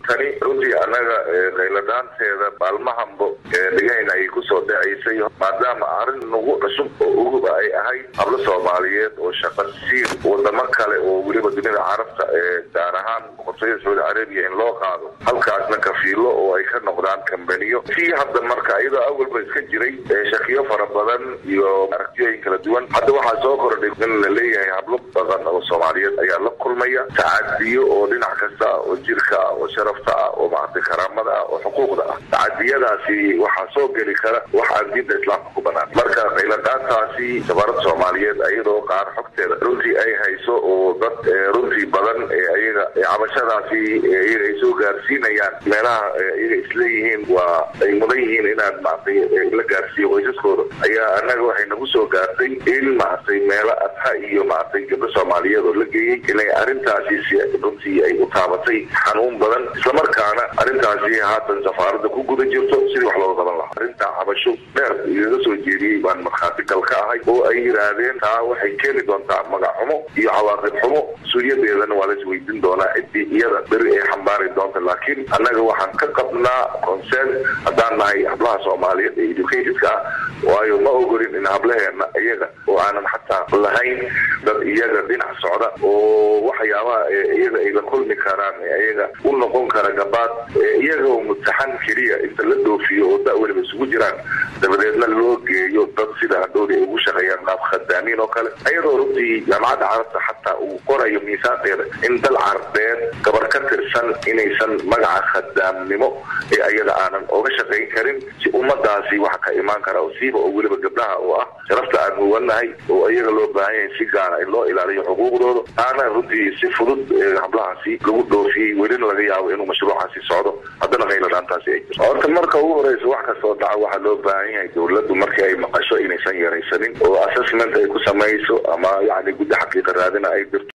tani runtii annaga qayladhaanteeda maalmahanbo dhigahayna ayay kusoo dhacaysay maadaama arrin nagu cusub oo uguba ay ahayd hablo soomaaliyeed oo shaqa siir wadamo kale oo weliba dunida carabta ee gaar ahaan boqortooyada sacuudi carabiya in loo qaado halkaasna kafiilo oo ay ka noqdaan kambaniyo tii hadda marka iyadoo awalba iska jiray shakiyo fara badan iyo aragtiyooyin kala duwan hadda waxaa soo kordhay in la leeyahay hablo badan oo soomaaliyeed ayaa la kulmaya tacadiyo oo dhinac kasta ah oo jirka ah oo sharafta ah oo maaragtay karaamada ah oo xuquuqda ah tacadiyadaasi waxaa soo geli kara wax aan diinta islaamka ku banaan marka qayladhaantaasi safaarada soomaaliyeed iyadoo qaar xogteeda runtii ay hayso oo dad runtii badan ayaga cabashadaasi iyaga ay soo gaarsiinayaan meelaha iyaga isleeyihiin waa ay mudan yihiin inaad maaragtay la gaarsiiyo qoysaskooda ayaa annaga waxay nagu soo gaartay in maaragtay meelo adha iyo maaragtay gabdho soomaaliyeed oo la geeyey inay arrintaasi si runtii ay u taabatay xanuun badan islamarkaana arrintaasi haatan safaarada ku guda jirto sidii wax looga qaban lahaa arrinta cabasho dheer igaga soo jeediyey baan markhaati gal ka ahay oo ay yidhaahdeen taa waxay keeni doontaa magac xumo iyo cawaaqib xumo mas-uuliyadeedana waa la isweydiin doonaa ciddii iyada beri ay xambaari doonta laakiin annaga waxaan ka qabnaa concern haddaan nahay hablaha soomaaliyeed ee educatedka ah waayo ma ogolin in hablaheena iyaga oo aanan xataa lahayn dad iyaga dhinac socda oo waxyaabaha iyaga ay la kulmi karaan iyaga u noqon kara gabaad iyaga oo mutaxan keliya inta la dhoofiyo oo da weliba isugu jiraan dabadeedna loo geeyo dad sida hadhowda ay ugu shaqeeyaan qaab khadaamiin oo kale iyadoo runtii jaamacadda carabta xataa uu qorayo miisaanteeda in dal carbeed gabar ka tirsan inaysan magaca khadaamnimo ee ayada aanan oga shaqayn karin si ummadaasi waxa ka imaan kara oo siiba oo weliba gabdhaha oo ah sharafta aan muwanahay oo iyaga loo baahan yahay si gaara in loo ilaaliyo xuquuqdooda aana runtii si fudud hablahaasi lagu dhoofiyey welina laga yaabo inuu mashruucaasi socdo haddana qayladhaantaasi ay jirto horta marka ugu horeysa wax kastoo dhaca waxaa loo baahan yahay dowladdu markii ay maqasho inaysan yaraysanin oo assessment ay ku samayso ama yani guddi xaqiiqa raadina ay dirto